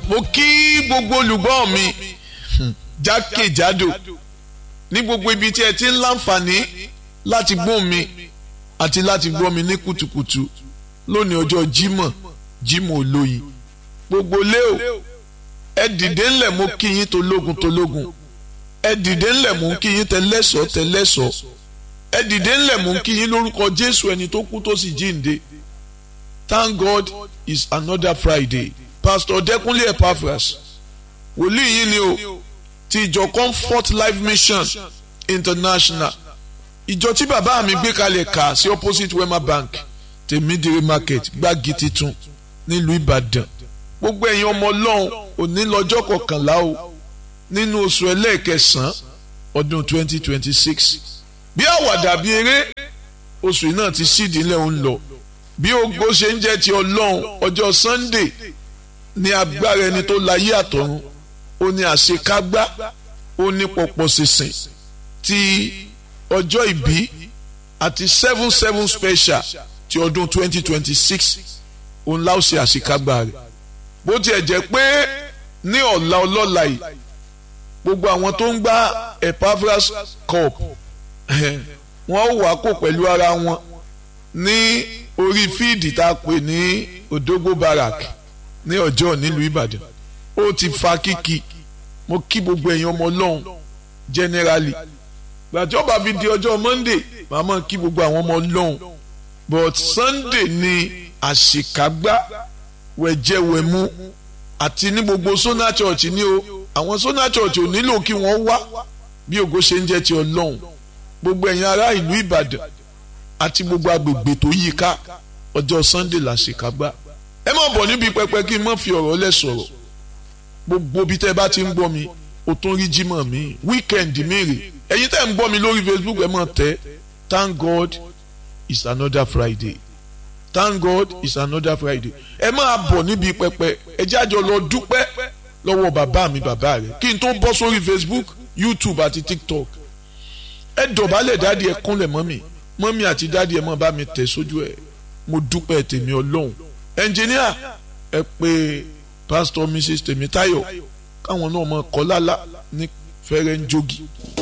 mo kí gbogbo olùgbọ́ mi jákèjádò ní gbogbo ibi tí ẹ ti ń láǹfààní láti gbọ́ mi àti láti gbọ́ mi ní kùtùkùtù lónìí ọjọ́ Jímọ̀ Jímọ̀ olóyin gbogbo léo ẹ dìde ńlẹ̀ mo kí yín tológun tológun ẹ dìde ńlẹ̀ mo kí yín tẹlẹ́sọ̀ tẹlẹ́sọ̀ ẹ dìde ńlẹ̀ mo kí yín lórúkọ Jésù ẹni tó kú tó sì jíǹde Thank God it's another Friday Pastor Dẹ́kunlé Epaphras wòlíì yín ni o ti ìjọ Comfort Life Mission International ìjọ tí bàbá mi gbé kalẹ̀ kà sí opposite Wema Bank tèmídìrí market gbági titun nílùú Ìbàdàn gbogbo ẹ̀yin ọmọ ọlọ́run òní lọ́jọ́ kọkànlá o nínú oṣù ẹlẹ́ẹ̀kẹsàn-án ọdún 2026 bí àwàdà bí eré oṣù yìí náà ti sídìí lẹ́ ń lọ bí ògo ṣe ń jẹ́ ti ọlọ́run ọjọ́ Sunday ní agbára ẹni tó láyé àtọ̀run ó ní àṣekágbá ó ní pọ̀pọ̀ sísìn ti ọjọ́ ìbí àti seven seven special ti ọdún 2026 òun láò ṣe àṣekágbá rẹ̀ bó tiẹ̀ jẹ́ pé ní ọ̀la ọlọ́la yìí gbogbo àwọn tó ń gbá Epaphras cup wọ́n wà kó pẹ̀lú ara wọn ní orí fíìdì tá a pè ní Odogbo Barrack ní ọjọ́ nílùú Ìbàdàn ó ti fa kíkì mo kí gbogbo èèyàn ọmọ ọlọ́run generally gbàtí ọba fi di ọjọ́ Monday màmá kí gbogbo àwọn ọmọ ọlọ́run but Sunday ni àṣekágbá wẹ̀jẹ̀wẹ̀mú àti ní gbogbo Sona Church ní o àwọn Sona Church ò nílò kí wọ́n wá bí ògo ṣe ń jẹ́ ti ọlọ́run gbogbo ẹ̀yin ará ìlú Ìbàdàn àti gbogbo agbègbè tó yí ká ọjọ́ Sunday làṣekágbá ẹ má bọ̀ níbi pẹpẹ kí n má fi ọ̀rọ̀ lẹ̀ sọ̀rọ̀ gbogbo bí tẹ́ bá ti ń gbọ́ mi o tún rí jímọ̀ mi weekend mi rè ẹ̀yin tẹ́ ń gbọ́ mi lórí Facebook ẹ má tẹ́ thank God it's another Friday thank God it's another Friday ẹ máa bọ̀ níbi pẹpẹ ẹ jájọ lọ dúpẹ́ lọ́wọ́ bàbá mi bàbá rẹ̀ kí n tó bọ́ sórí Facebook YouTube àti TikTok ẹ dọ̀bálẹ̀ dáàdi ẹ kúnlẹ̀ mọ́mì mọ́mì àti dáàdi ẹ má bá mi tẹ̀ sójú ẹ mo dúpẹ́ tèmi ọlọ́run ẹnjìníà ẹ pé pastor mrs tèmítáyọ̀ káwọn náà mọ kọ́ lálá ní fẹ́rẹ́ ń jogi.